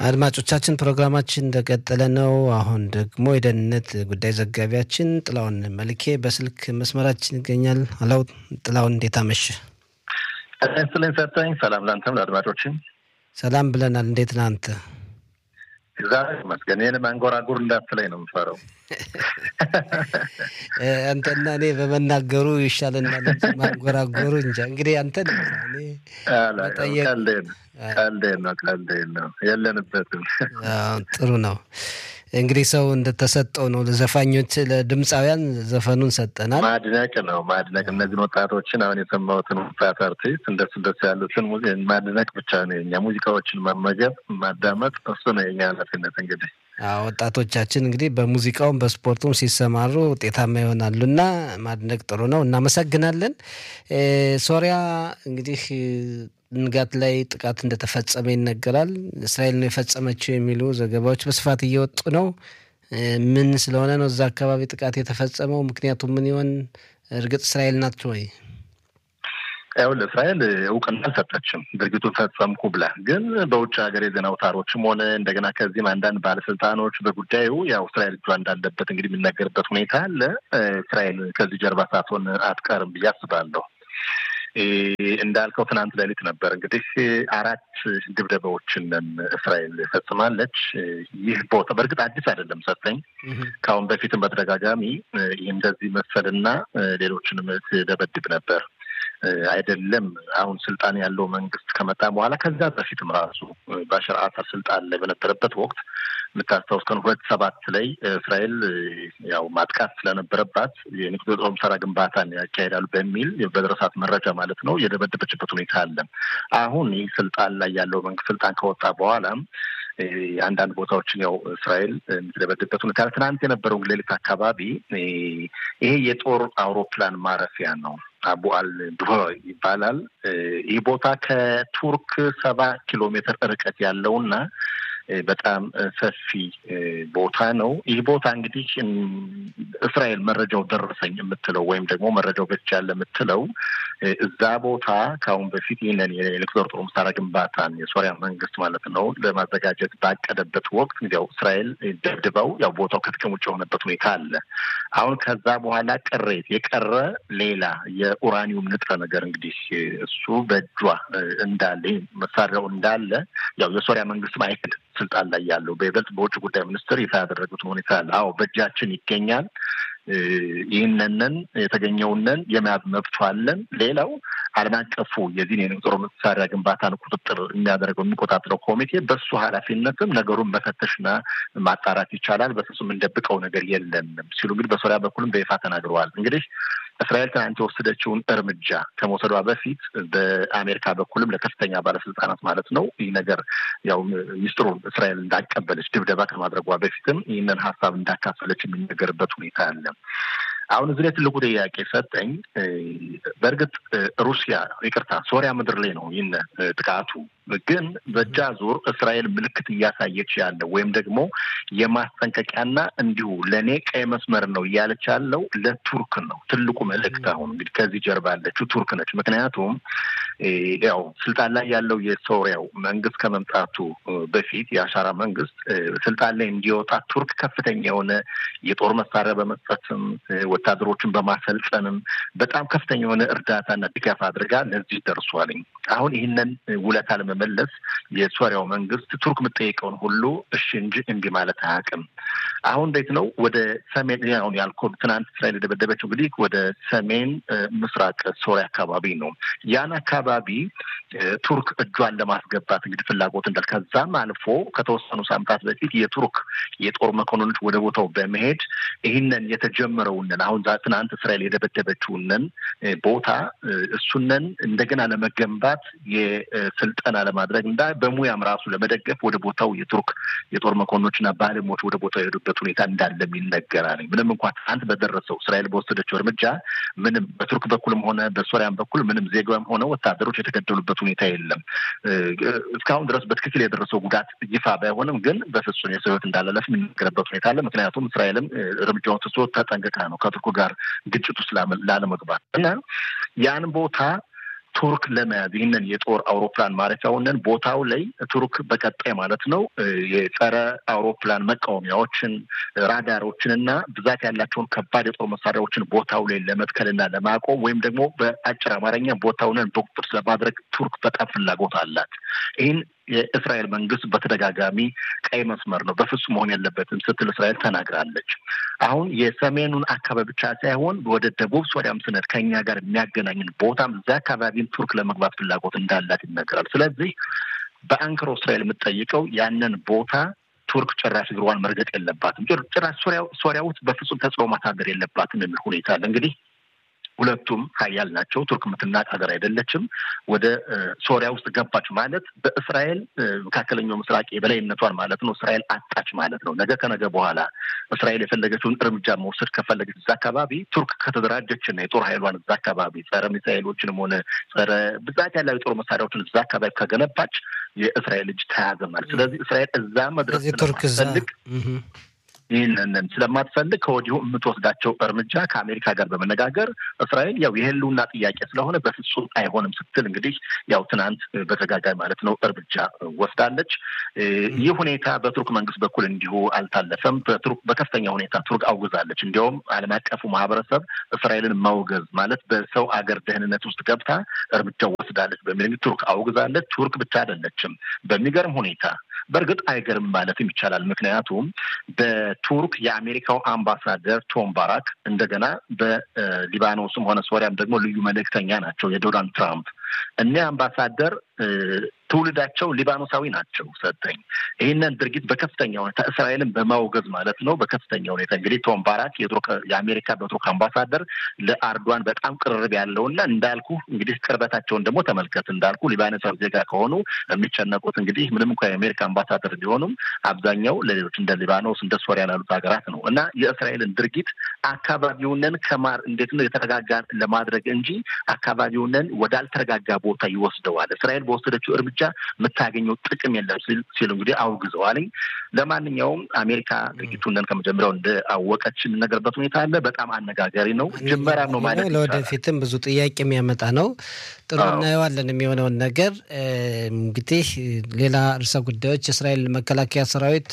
አድማጮቻችን ፕሮግራማችን እንደቀጠለ ነው። አሁን ደግሞ የደህንነት ጉዳይ ዘጋቢያችን ጥላውን መልኬ በስልክ መስመራችን ይገኛል። አላው ጥላውን እንዴት አመሸ? ስልን ሰጠኝ። ሰላም ለአንተም ለአድማጮችም ሰላም ብለናል። እንዴት ነህ አንተ? እግዚአብሔር ይመስገን። ይህን ማንጎራጉር እንዳትለኝ ነው የምፈረው። አንተና እኔ በመናገሩ ይሻለናል እንጂ ማንጎራጎሩ እንጃ። እንግዲህ አንተ ቀልዴን ነው ቀልዴን ነው የለንበትም። ጥሩ ነው እንግዲህ ሰው እንደተሰጠው ነው። ለዘፋኞች ለድምፃውያን ዘፈኑን ሰጠናል። ማድነቅ ነው ማድነቅ። እነዚህን ወጣቶችን አሁን የሰማሁትን ወጣት አርቲስት እንደሱ እንደሱ ያሉትን ማድነቅ ብቻ ነው የኛ ሙዚቃዎችን መመገብ ማዳመጥ፣ እሱ ነው የኛ ኃላፊነት እንግዲህ ወጣቶቻችን እንግዲህ በሙዚቃውም በስፖርቱም ሲሰማሩ ውጤታማ ይሆናሉ እና ማድነቅ ጥሩ ነው። እናመሰግናለን። ሶሪያ እንግዲህ ንጋት ላይ ጥቃት እንደተፈጸመ ይነገራል። እስራኤል ነው የፈጸመችው የሚሉ ዘገባዎች በስፋት እየወጡ ነው። ምን ስለሆነ ነው እዛ አካባቢ ጥቃት የተፈጸመው? ምክንያቱ ምን ይሆን? እርግጥ እስራኤል ናት ወይ? ይኸውልህ እስራኤል እውቅና አልሰጠችም ድርጊቱን ፈጸምኩ ብላ። ግን በውጭ ሀገር የዜና አውታሮችም ሆነ እንደገና ከዚህም አንዳንድ ባለስልጣኖች በጉዳዩ ያው እስራኤል እጇ እንዳለበት እንግዲህ የሚነገርበት ሁኔታ አለ። እስራኤል ከዚህ ጀርባ ሳትሆን አትቀርም ብዬ አስባለሁ። እንዳልከው ትናንት ሌሊት ነበር እንግዲህ አራት ድብደባዎችን እስራኤል ፈጽማለች። ይህ ቦታ በእርግጥ አዲስ አይደለም ሰጠኝ ከአሁን በፊትም በተደጋጋሚ ይህ እንደዚህ መሰልና ሌሎችንም ደበድብ ነበር አይደለም አሁን ስልጣን ያለው መንግስት ከመጣ በኋላ ከዛ በፊትም ራሱ ባሻር አሳድ ስልጣን ላይ በነበረበት ወቅት የምታስታውስ ቀን ሁለት ሰባት ላይ እስራኤል ያው ማጥቃት ስለነበረባት የኒውክሌር ጦር መሳሪያ ግንባታን ያካሄዳሉ በሚል በደረሳት መረጃ ማለት ነው የደበደበችበት ሁኔታ አለ። አሁን ይህ ስልጣን ላይ ያለው መንግስት ስልጣን ከወጣ በኋላም አንዳንድ ቦታዎችን ያው እስራኤል የምትደበድበት ሁኔታ ትናንት የነበረው ሌሊት አካባቢ ይሄ የጦር አውሮፕላን ማረፊያ ነው። አቡ አል ድሆ ይባላል። ይህ ቦታ ከቱርክ ሰባ ኪሎ ሜትር ርቀት ያለውና በጣም ሰፊ ቦታ ነው። ይህ ቦታ እንግዲህ እስራኤል መረጃው ደረሰኝ የምትለው ወይም ደግሞ መረጃው በች ያለ የምትለው እዛ ቦታ ከአሁን በፊት ይህንን የኒውክሌር ጦር መሳሪያ ግንባታን የሶሪያ መንግስት ማለት ነው ለማዘጋጀት ባቀደበት ወቅት ያው እስራኤል ደብድበው ያው ቦታው ከጥቅም ውጭ የሆነበት ሁኔታ አለ። አሁን ከዛ በኋላ ቅሬት የቀረ ሌላ የኡራኒየም ንጥረ ነገር እንግዲህ እሱ በእጇ እንዳለ መሳሪያው እንዳለ ያው የሶሪያ መንግስት ማይክል ስልጣን ላይ ያለው በይበልጥ በውጭ ጉዳይ ሚኒስትር ይፋ ያደረጉት ሁኔታ አለ። አዎ በእጃችን ይገኛል። ይህንንን የተገኘውንን የመያዝ መብቱ አለን። ሌላው ዓለም አቀፉ የዚህን የጦር መሳሪያ ግንባታን ቁጥጥር የሚያደርገው የሚቆጣጠረው ኮሚቴ በሱ ኃላፊነትም ነገሩን መፈተሽና ማጣራት ይቻላል። በስሱ የምንደብቀው ነገር የለንም ሲሉ እንግዲህ በሶሪያ በኩልም በይፋ ተናግረዋል። እንግዲህ እስራኤል ትናንት የወሰደችውን እርምጃ ከመውሰዷ በፊት በአሜሪካ በኩልም ለከፍተኛ ባለስልጣናት ማለት ነው ይህ ነገር ያው ሚስጥሩን እስራኤል እንዳቀበለች ድብደባ ከማድረጓ በፊትም ይህንን ሀሳብ እንዳካፈለች የሚነገርበት ሁኔታ አለ። አሁን እዚህ ላይ ትልቁ ጥያቄ ሰጠኝ። በእርግጥ ሩሲያ ይቅርታ፣ ሶሪያ ምድር ላይ ነው ይህን ጥቃቱ ግን በእጃ ዙር እስራኤል ምልክት እያሳየች ያለው ወይም ደግሞ የማስጠንቀቂያና እንዲሁ ለእኔ ቀይ መስመር ነው እያለች ያለው ለቱርክ ነው። ትልቁ መልእክት አሁን እንግዲህ ከዚህ ጀርባ ያለችው ቱርክ ነች። ምክንያቱም ያው ስልጣን ላይ ያለው የሶሪያው መንግስት ከመምጣቱ በፊት የአሻራ መንግስት ስልጣን ላይ እንዲወጣ ቱርክ ከፍተኛ የሆነ የጦር መሳሪያ በመስጠትም ወታደሮችን በማሰልጠንም በጣም ከፍተኛ የሆነ እርዳታና ድጋፍ አድርጋ ለዚህ ደርሷልኝ። አሁን ይህንን ውለታ ለመመለስ የሶሪያው መንግስት ቱርክ የምጠይቀውን ሁሉ እሺ እንጂ እምቢ ማለት አያውቅም። አሁን እንዴት ነው ወደ ሰሜን አሁን ያልኩህ ትናንት እስራኤል የደበደበችው እንግዲህ ወደ ሰሜን ምስራቅ ሶሪያ አካባቢ ነው። ያን አካባቢ ቱርክ እጇን ለማስገባት እንግዲህ ፍላጎት እንዳል ከዛም አልፎ ከተወሰኑ ሳምንታት በፊት የቱርክ የጦር መኮንኖች ወደ ቦታው በመሄድ ይህንን የተጀመረውንን አሁን ትናንት እስራኤል የደበደበችውንን ቦታ እሱንን እንደገና ለመገንባት የስልጠና ለማድረግ እና በሙያም ራሱ ለመደገፍ ወደ ቦታው የቱርክ የጦር መኮንኖችና ባለሞች ወደ ቦታው የሄዱበት ሁኔታ እንዳለም ይነገራል። ምንም እንኳን ትናንት በደረሰው እስራኤል በወሰደችው እርምጃ ምንም በቱርክ በኩልም ሆነ በሶሪያም በኩል ምንም ዜጋም ሆነ ወታደሮች የተገደሉበት ሁኔታ የለም። እስካሁን ድረስ በትክክል የደረሰው ጉዳት ይፋ ባይሆንም ግን በፍጹም የሰው ሕይወት እንዳላለፍ የሚነገርበት ሁኔታ አለ። ምክንያቱም እስራኤልም እርምጃውን ትቶ ተጠንቅቃ ነው ከቱርኩ ጋር ግጭት ውስጥ ላለመግባት እና ያን ቦታ ቱርክ ለመያዝ ይህንን የጦር አውሮፕላን ማረፊያውንን ቦታው ላይ ቱርክ በቀጣይ ማለት ነው የጸረ አውሮፕላን መቃወሚያዎችን፣ ራዳሮችን እና ብዛት ያላቸውን ከባድ የጦር መሳሪያዎችን ቦታው ላይ ለመትከልና ለማቆም ወይም ደግሞ በአጭር አማርኛ ቦታውንን በቁጥጥር ስለማድረግ ቱርክ በጣም ፍላጎት አላት። ይህን የእስራኤል መንግስት በተደጋጋሚ ቀይ መስመር ነው በፍጹም መሆን የለበትም ስትል እስራኤል ተናግራለች። አሁን የሰሜኑን አካባቢ ብቻ ሳይሆን ወደ ደቡብ ሶሪያም ስነት ከኛ ጋር የሚያገናኝን ቦታም እዚያ አካባቢም ቱርክ ለመግባት ፍላጎት እንዳላት ይነገራል። ስለዚህ በአንክሮ እስራኤል የምትጠይቀው ያንን ቦታ ቱርክ ጭራሽ እግሯን መርገጥ የለባትም፣ ጭራሽ ሶሪያ ውስጥ በፍጹም ተጽዕኖ ማሳደር የለባትም የሚል ሁኔታ አለ እንግዲህ ሁለቱም ሀያል ናቸው። ቱርክ የምትናቅ ሀገር አይደለችም። ወደ ሶሪያ ውስጥ ገባች ማለት በእስራኤል መካከለኛው ምስራቅ የበላይነቷን ማለት ነው እስራኤል አጣች ማለት ነው። ነገ ከነገ በኋላ እስራኤል የፈለገችውን እርምጃ መውሰድ ከፈለገች እዛ አካባቢ ቱርክ ከተደራጀችና የጦር ኃይሏን እዛ አካባቢ ጸረ ሚሳይሎችንም ሆነ ጸረ ብዛት ያለው የጦር መሳሪያዎችን እዛ አካባቢ ከገነባች የእስራኤል እጅ ተያዘ ማለት ስለዚህ እስራኤል እዛ መድረስ ስለማትፈልግ ይህንን ስለማትፈልግ ከወዲሁ የምትወስዳቸው እርምጃ ከአሜሪካ ጋር በመነጋገር እስራኤል ያው የህልውና ጥያቄ ስለሆነ በፍጹም አይሆንም ስትል እንግዲህ ያው ትናንት በተጋጋሚ ማለት ነው እርምጃ ወስዳለች። ይህ ሁኔታ በቱርክ መንግስት በኩል እንዲሁ አልታለፈም። በቱርክ በከፍተኛ ሁኔታ ቱርክ አውግዛለች። እንዲያውም ዓለም አቀፉ ማህበረሰብ እስራኤልን ማውገዝ ማለት በሰው አገር ደህንነት ውስጥ ገብታ እርምጃ ወስዳለች በሚል ቱርክ አውግዛለች። ቱርክ ብቻ አይደለችም። በሚገርም ሁኔታ በእርግጥ አይገርም ማለትም ይቻላል። ምክንያቱም በቱርክ የአሜሪካው አምባሳደር ቶም ባራክ እንደገና በሊባኖስም ሆነ ሶሪያም ደግሞ ልዩ መልእክተኛ ናቸው የዶናልድ ትራምፕ እኒህ አምባሳደር ትውልዳቸው ሊባኖሳዊ ናቸው። ሰጠኝ ይህንን ድርጊት በከፍተኛ ሁኔታ እስራኤልን በማውገዝ ማለት ነው። በከፍተኛ ሁኔታ እንግዲህ ቶም ባራክ የአሜሪካ በቱርክ አምባሳደር ለአርዷን በጣም ቅርብ ያለውና እንዳልኩ እንግዲህ ቅርበታቸውን ደግሞ ተመልከት። እንዳልኩ ሊባኖሳዊ ዜጋ ከሆኑ የሚጨነቁት እንግዲህ ምንም እንኳ የአሜሪካ አምባሳደር ቢሆኑም አብዛኛው ለሌሎች እንደ ሊባኖስ እንደ ሶሪያ ላሉት ሀገራት ነው እና የእስራኤልን ድርጊት አካባቢውንን ከማር እንዴት ነው የተረጋጋ ለማድረግ እንጂ አካባቢውንን ወዳልተረጋጋ ቦታ ይወስደዋል። እስራኤል በወሰደችው እርምጃ የምታገኘው ጥቅም የለም ሲሉ እንግዲህ አውግዘዋልኝ። ለማንኛውም አሜሪካ ድርጊቱንን ከመጀመሪያው እንደአወቀች የምነገርበት ሁኔታ አለ። በጣም አነጋጋሪ ነው። ጅመራ ነው ማለት ለወደፊትም ብዙ ጥያቄ የሚያመጣ ነው። ጥሩ እናየዋለን የሚሆነውን ነገር። እንግዲህ ሌላ ርዕሰ ጉዳዮች የእስራኤል መከላከያ ሰራዊት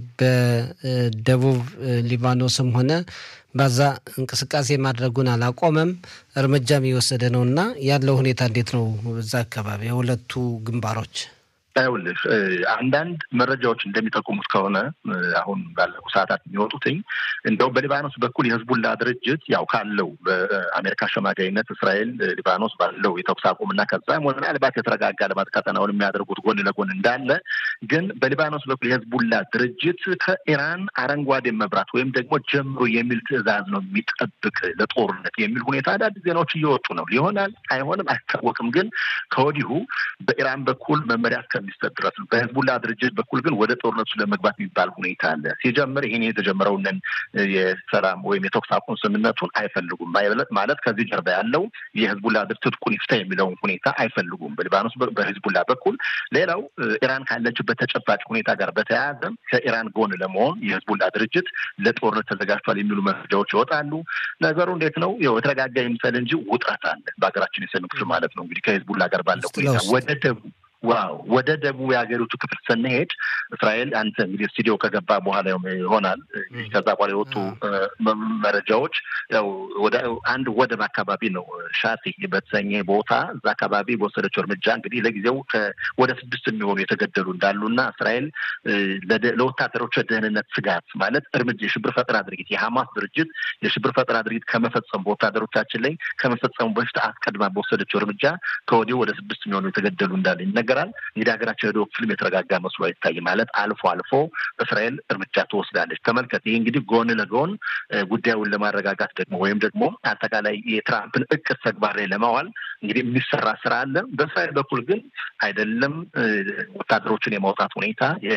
በደቡብ ሊባኖስም ሆነ በዛ እንቅስቃሴ ማድረጉን አላቆመም፣ እርምጃም እየወሰደ ነው እና ያለው ሁኔታ እንዴት ነው? በዛ አካባቢ የሁለቱ ግንባሮች ይኸውልሽ አንዳንድ መረጃዎች እንደሚጠቁሙት ከሆነ አሁን ባለፉ ሰዓታት የሚወጡትኝ እንደው በሊባኖስ በኩል የህዝቡላ ድርጅት ያው ካለው በአሜሪካ አሸማጋይነት እስራኤል ሊባኖስ ባለው የተኩስ አቁምና ከዛ ምናልባት የተረጋጋ ልማት ቀጠናውን የሚያደርጉት ጎን ለጎን እንዳለ ግን በሊባኖስ በኩል የህዝቡላ ድርጅት ከኢራን አረንጓዴ መብራት ወይም ደግሞ ጀምሮ የሚል ትዕዛዝ ነው የሚጠብቅ ለጦርነት የሚል ሁኔታ አዳዲስ ዜናዎች እየወጡ ነው። ሊሆናል አይሆንም አይታወቅም። ግን ከወዲሁ በኢራን በኩል መመሪያ እስከሚሰጥ ድረስ ነው። በህዝቡላ ድርጅት በኩል ግን ወደ ጦርነቱ ለመግባት የሚባል ሁኔታ አለ። ሲጀምር ይህን የተጀመረውንን የሰላም ወይም የተኩስ አቁም ስምምነቱን አይፈልጉም ማለት ከዚህ ጀርባ ያለው የህዝቡላ ትጥቁን ይፍታ የሚለውን ሁኔታ አይፈልጉም በሊባኖስ በህዝቡላ በኩል። ሌላው ኢራን ካለችበት ተጨባጭ ሁኔታ ጋር በተያያዘ ከኢራን ጎን ለመሆን የህዝቡላ ድርጅት ለጦርነት ተዘጋጅቷል የሚሉ መረጃዎች ይወጣሉ። ነገሩ እንዴት ነው? የተረጋጋ ይምሰል እንጂ ውጥረት አለ በሀገራችን የሰሜን ክፍል ማለት ነው። እንግዲህ ከህዝቡላ ጋር ባለው ሁኔታ ወደ ደቡብ ዋው ወደ ደቡብ የሀገሪቱ ክፍል ስንሄድ እስራኤል አንተ እንግዲህ ስቱዲዮ ከገባ በኋላ ይሆናል ከዛ በኋላ የወጡ መረጃዎች ያው ወደ አንድ ወደብ አካባቢ ነው ሻቲ በተሰኘ ቦታ እዛ አካባቢ በወሰደችው እርምጃ እንግዲህ ለጊዜው ወደ ስድስት የሚሆኑ የተገደሉ እንዳሉ እና እስራኤል ለወታደሮች ደህንነት ስጋት ማለት እርምጃ የሽብር ፈጠራ ድርጊት የሀማስ ድርጅት የሽብር ፈጠራ ድርጊት ከመፈጸሙ በወታደሮቻችን ላይ ከመፈጸሙ በፊት አስቀድማ በወሰደችው እርምጃ ከወዲሁ ወደ ስድስት የሚሆኑ የተገደሉ እንዳለ ይነገራል። እንግዲህ ሀገራችን የደቡብ ክፍልም የተረጋጋ መስሎ አይታይ ማለት አልፎ አልፎ እስራኤል እርምጃ ትወስዳለች። ተመልከት። ይህ እንግዲህ ጎን ለጎን ጉዳዩን ለማረጋጋት ደግሞ ወይም ደግሞ አጠቃላይ የትራምፕን እቅድ ተግባር ላይ ለማዋል እንግዲህ የሚሰራ ስራ አለ። በእስራኤል በኩል ግን አይደለም ወታደሮችን የማውጣት ሁኔታ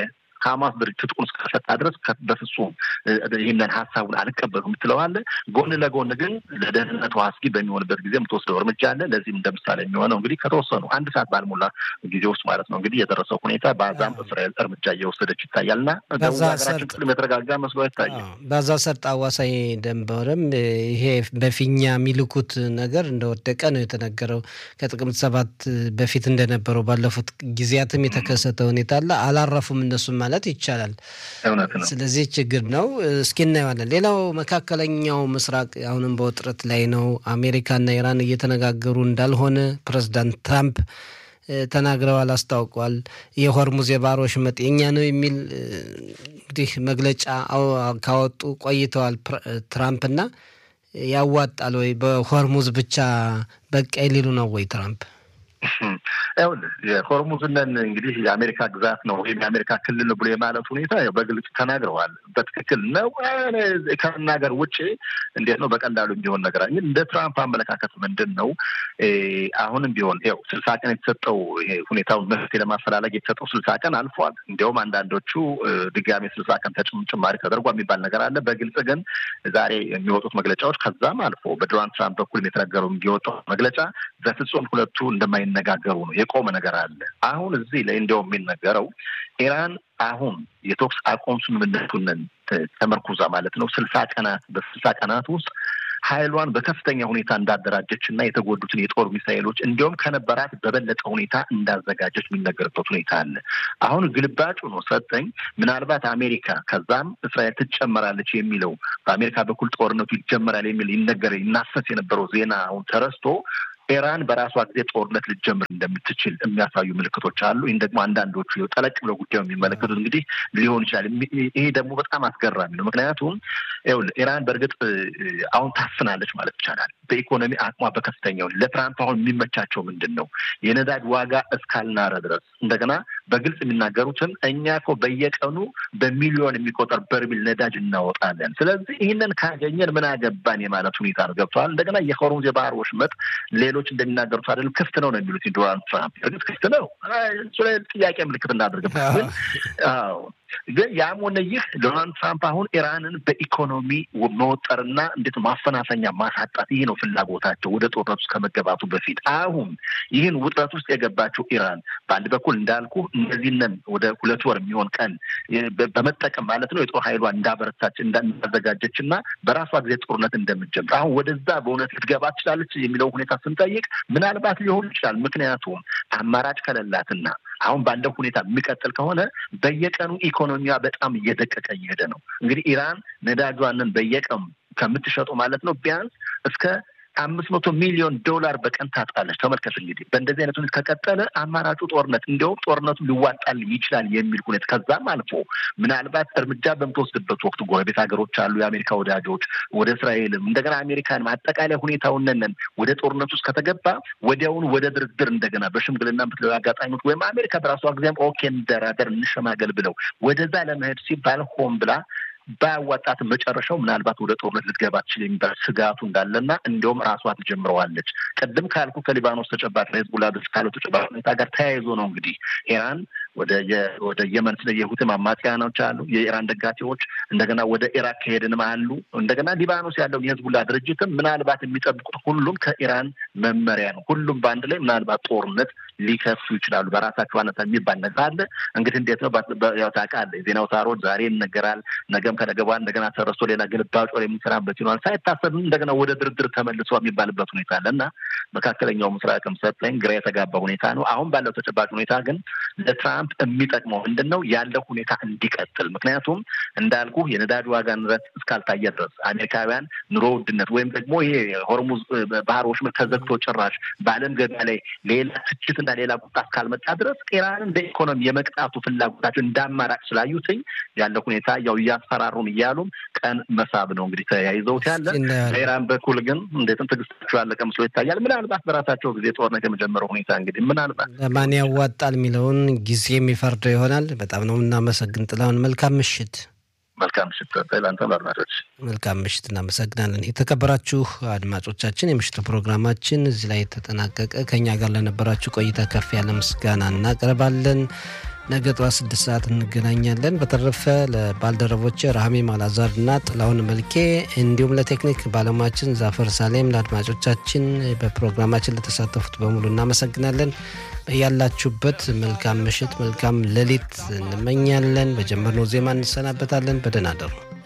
ሀማስ ድርጅት ትጥቁን እስከፈታ ድረስ በፍጹም ይህንን ሀሳቡን አልቀበሉም የምትለዋለ። ጎን ለጎን ግን ለደህንነቱ አስጊ በሚሆንበት ጊዜ የምትወስደው እርምጃ አለ። ለዚህም እንደ ምሳሌ የሚሆነው እንግዲህ ከተወሰኑ አንድ ሰዓት ባልሞላ ጊዜ ውስጥ ማለት ነው እንግዲህ የደረሰው ሁኔታ በዛም እስራኤል እርምጃ እየወሰደች ይታያል እና ደቡብ ሀገራችን ክፍል የተረጋጋ መስሎ አይታይም። በዛ ሰርጥ አዋሳኝ ደንበርም ይሄ በፊኛ የሚልኩት ነገር እንደወደቀ ነው የተነገረው። ከጥቅምት ሰባት በፊት እንደነበረው ባለፉት ጊዜያትም የተከሰተ ሁኔታ አለ። አላረፉም እነሱም ማለት ይቻላል። እውነት ነው። ስለዚህ ችግር ነው። እስኪ እናየዋለን። ሌላው መካከለኛው ምስራቅ አሁንም በውጥረት ላይ ነው። አሜሪካና ኢራን እየተነጋገሩ እንዳልሆነ ፕሬዚዳንት ትራምፕ ተናግረዋል፣ አስታውቋል። የሆርሙዝ የባህር ወሽመጥ የኛ ነው የሚል እንግዲህ መግለጫ ካወጡ ቆይተዋል ትራምፕና ያዋጣል ወይ በሆርሙዝ ብቻ በቃ ሊሉ ነው ወይ ትራምፕ? ይኸውልህ የሆርሙዝነን እንግዲህ የአሜሪካ ግዛት ነው ወይም የአሜሪካ ክልል ነው ብሎ የማለት ሁኔታ በግልጽ ተናግረዋል። በትክክል ነው ከመናገር ውጭ እንዴት ነው በቀላሉ የሚሆን ነገር ግን እንደ ትራምፕ አመለካከት ምንድን ነው? አሁንም ቢሆን ያው ስልሳ ቀን የተሰጠው ሁኔታውን መፍትሄ ለማፈላለግ የተሰጠው ስልሳ ቀን አልፏል። እንዲያውም አንዳንዶቹ ድጋሜ ስልሳ ቀን ጭማሪ ተደርጓ የሚባል ነገር አለ። በግልጽ ግን ዛሬ የሚወጡት መግለጫዎች ከዛም አልፎ በዶናልድ ትራምፕ በኩል የተነገረው የወጣው መግለጫ በፍጹም ሁለቱ እንደማይነጋገሩ ነው የቆመ ነገር አለ። አሁን እዚህ ላይ እንዲያውም የሚነገረው ኢራን አሁን የተኩስ አቁም ስምምነቱን ተመርኩዛ ማለት ነው ስልሳ ቀናት በስልሳ ቀናት ውስጥ ኃይሏን በከፍተኛ ሁኔታ እንዳደራጀች እና የተጎዱትን የጦር ሚሳይሎች እንዲሁም ከነበራት በበለጠ ሁኔታ እንዳዘጋጀች የሚነገርበት ሁኔታ አለ። አሁን ግልባጩ ነው ሰጠኝ ምናልባት አሜሪካ ከዛም እስራኤል ትጨመራለች የሚለው በአሜሪካ በኩል ጦርነቱ ይጀመራል የሚል ይነገር ይናፈስ የነበረው ዜና አሁን ተረስቶ ኢራን በራሷ ጊዜ ጦርነት ልትጀምር እንደምትችል የሚያሳዩ ምልክቶች አሉ። ይህን ደግሞ አንዳንዶቹ ጠለቅ ብለው ጉዳዩ የሚመለከቱት እንግዲህ ሊሆን ይችላል። ይሄ ደግሞ በጣም አስገራሚ ነው። ምክንያቱም ይኸውልህ ኢራን በእርግጥ አሁን ታፍናለች ማለት ይቻላል። በኢኮኖሚ አቅሟ በከፍተኛው ለትራምፕ አሁን የሚመቻቸው ምንድን ነው? የነዳጅ ዋጋ እስካልናረ ድረስ እንደገና በግልጽ የሚናገሩትን እኛ እኮ በየቀኑ በሚሊዮን የሚቆጠር በርሚል ነዳጅ እናወጣለን። ስለዚህ ይህንን ካገኘን ምን አገባን የማለት ሁኔታ ነው። ገብተዋል። እንደገና የሆርሙዝ የባህር ወሽመጥ ሌሎች እንደሚናገሩት አይደለም ክፍት ነው ነው የሚሉት ዶናልድ ትራምፕ። እርግጥ ክፍት ነው፣ እሱ ላይ ጥያቄ ምልክት እናደርግበት ግን አዎ ግን ያም ሆነ ይህ ዶናልድ ትራምፕ አሁን ኢራንን በኢኮኖሚ መወጠርና እንዴት ማፈናፈኛ ማሳጣት ይህ ነው ፍላጎታቸው ወደ ጦርነት ውስጥ ከመገባቱ በፊት። አሁን ይህን ውጥረት ውስጥ የገባቸው ኢራን በአንድ በኩል እንዳልኩ እነዚህንን ወደ ሁለት ወር የሚሆን ቀን በመጠቀም ማለት ነው የጦር ኃይሏ እንዳበረታች እንዳዘጋጀች እና በራሷ ጊዜ ጦርነት እንደምትጀምር አሁን ወደዛ በእውነት ልትገባ ትችላለች የሚለው ሁኔታ ስንጠይቅ ምናልባት ሊሆን ይችላል። ምክንያቱም አማራጭ ከሌላትና አሁን ባለው ሁኔታ የሚቀጥል ከሆነ በየቀኑ ኢኮኖሚዋ በጣም እየደቀቀ እየሄደ ነው። እንግዲህ ኢራን ነዳጇንን በየቀኑ ከምትሸጡ ማለት ነው ቢያንስ እስከ አምስት መቶ ሚሊዮን ዶላር በቀን ታጣለች። ተመልከት እንግዲህ በእንደዚህ አይነት ሁኔታ ከቀጠለ አማራጩ ጦርነት እንዲሁም ጦርነቱ ሊዋጣል ይችላል የሚል ሁኔታ ከዛም አልፎ ምናልባት እርምጃ በምትወስድበት ወቅት ጎረቤት ሀገሮች አሉ፣ የአሜሪካ ወዳጆች ወደ እስራኤልም እንደገና አሜሪካንም አጠቃላይ ሁኔታውን ነን ወደ ጦርነት ውስጥ ከተገባ ወዲያውኑ ወደ ድርድር እንደገና በሽምግልና ምትለው አጋጣሚዎች ወይም አሜሪካ በራሷ ጊዜም ኦኬ እንደራደር እንሸማገል ብለው ወደዛ ለመሄድ ሲባል ሆን ብላ ባያዋጣትም መጨረሻው ምናልባት ወደ ጦርነት ልትገባ ትችል የሚባል ስጋቱ እንዳለና እንዲሁም ራሷ ትጀምረዋለች። ቅድም ካልኩ ከሊባኖስ ተጨባጭ ለህዝቡላ ድረስ ካለው ተጨባጭ ሁኔታ ጋር ተያይዞ ነው እንግዲህ ኢራን ወደ ወደ የመን ስለ የሁቲ አማጽያኖች አሉ፣ የኢራን ደጋፊዎች እንደገና ወደ ኢራቅ ከሄድንም አሉ። እንደገና ሊባኖስ ያለውን የህዝቡላ ድርጅትም ምናልባት የሚጠብቁት ሁሉም ከኢራን መመሪያ ነው። ሁሉም በአንድ ላይ ምናልባት ጦርነት ሊከፍቱ ይችላሉ። በራሳቸው አነሳ የሚባል ነገር አለ። እንግዲህ እንዴት ነው ያው ታውቃለህ፣ የዜና አውታሮች ዛሬ ይነገራል፣ ነገም ከነገ በኋላ እንደገና ተረስቶ ሌላ ግልባጭ ወር የሚሰራበት ይሆናል። ሳይታሰብ እንደገና ወደ ድርድር ተመልሶ የሚባልበት ሁኔታ አለ እና መካከለኛው ምስራቅም ሰጠኝ ግራ የተጋባ ሁኔታ ነው። አሁን ባለው ተጨባጭ ሁኔታ ግን ለትራምፕ የሚጠቅመው ምንድን ነው ያለው ሁኔታ እንዲቀጥል። ምክንያቱም እንዳልኩ የነዳጅ ዋጋ ንረት እስካልታየ ድረስ አሜሪካውያን ኑሮ ውድነት ወይም ደግሞ ይሄ ሆርሙዝ ባህር ወሽመጥ ተዘግቶ ጭራሽ በዓለም ገበያ ላይ ሌላ ትችትና ሌላ ቁጣ እስካልመጣ ድረስ ኢራንን በኢኮኖሚ የመቅጣቱ ፍላጎታቸው እንደ አማራጭ ስላዩትኝ ያለው ሁኔታ ያው እያስፈራሩን እያሉም ቀን መሳብ ነው እንግዲህ ተያይዘውት ያለ። በኢራን በኩል ግን እንዴትም ትዕግስታቸው ያለቀ ምስሎ ይታያል። ምናልባት በራሳቸው ጊዜ ጦርነት የመጀመረው ሁኔታ እንግዲህ ምናልባት ለማን ያዋጣል የሚለውን ጊዜ የሚፈርደው ይሆናል። በጣም ነው የምናመሰግን ጥላሁን። መልካም ምሽት። መልካም ምሽት ለአንተም አድማጮች መልካም ምሽት። እናመሰግናለን። የተከበራችሁ አድማጮቻችን የምሽቱ ፕሮግራማችን እዚህ ላይ ተጠናቀቀ። ከኛ ጋር ለነበራችሁ ቆይታ ከፍ ያለ ምስጋና እናቀርባለን። ነገ ጠዋት ስድስት ሰዓት እንገናኛለን። በተረፈ ለባልደረቦች ራህሜ ማላዛር እና ጥላውን መልኬ እንዲሁም ለቴክኒክ ባለሙያችን ዛፈር ሳሌም ለአድማጮቻችን በፕሮግራማችን ለተሳተፉት በሙሉ እናመሰግናለን። ያላችሁበት መልካም ምሽት፣ መልካም ሌሊት እንመኛለን። በጀመርነው ዜማ እንሰናበታለን። በደህና አደሩ።